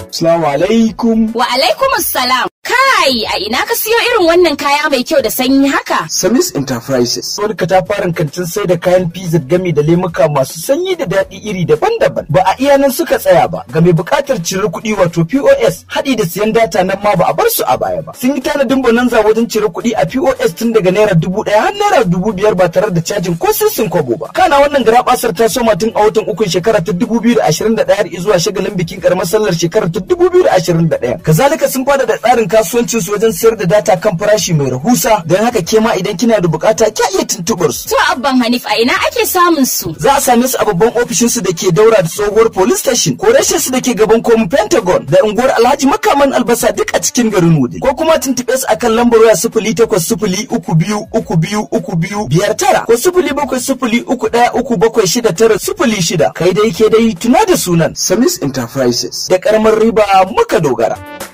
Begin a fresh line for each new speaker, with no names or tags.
Assalamu alaikum.
Wa alaikum salam. Kai, a ina ka siyo irin wannan kaya mai kyau da sanyi haka?
Samis Enterprises. Wani katafaren kantin sai da kayan pizza gami da lemuka masu sanyi da daɗi iri daban-daban. Ba a iya nan suka tsaya ba. Ga mai buƙatar cire kuɗi wato POS haɗi da siyan data nan ma ba a bar su a baya ba. Sun yi tanadin bonanza wajen cire kuɗi a POS tun daga naira dubu ɗaya har naira dubu biyar ba tare da cajin ko sisin kwabo ba. Kana wannan garabasar ta soma tun a watan ukun shekara ta dubu biyu da ashirin da ɗaya zuwa shagalin bikin karamar sallar shekara ta dubu biyu da ashirin da ɗaya. Kazalika sun fada da tsarin kasuwancin su wajen sayar da data kan farashi mai rahusa don haka ke ma idan kina da bukata kya iya tuntuɓar su.
To abban Hanif a ina ake samun su?
Za a same su a babban ofishin su da ke daura da tsohuwar police station ko rashin su da ke gaban komin Pentagon da unguwar Alhaji Makaman Albasa duk a cikin garin Wudi. Ko kuma tuntuɓe su akan lambar waya sifili takwas sifili uku biyu uku biyu uku biyu biyar tara ko sifili bakwai sifili uku ɗaya uku bakwai shida tara sifili shida. Kai dai ke dai tuna da sunan Samis Enterprises da karamar riba muka dogara.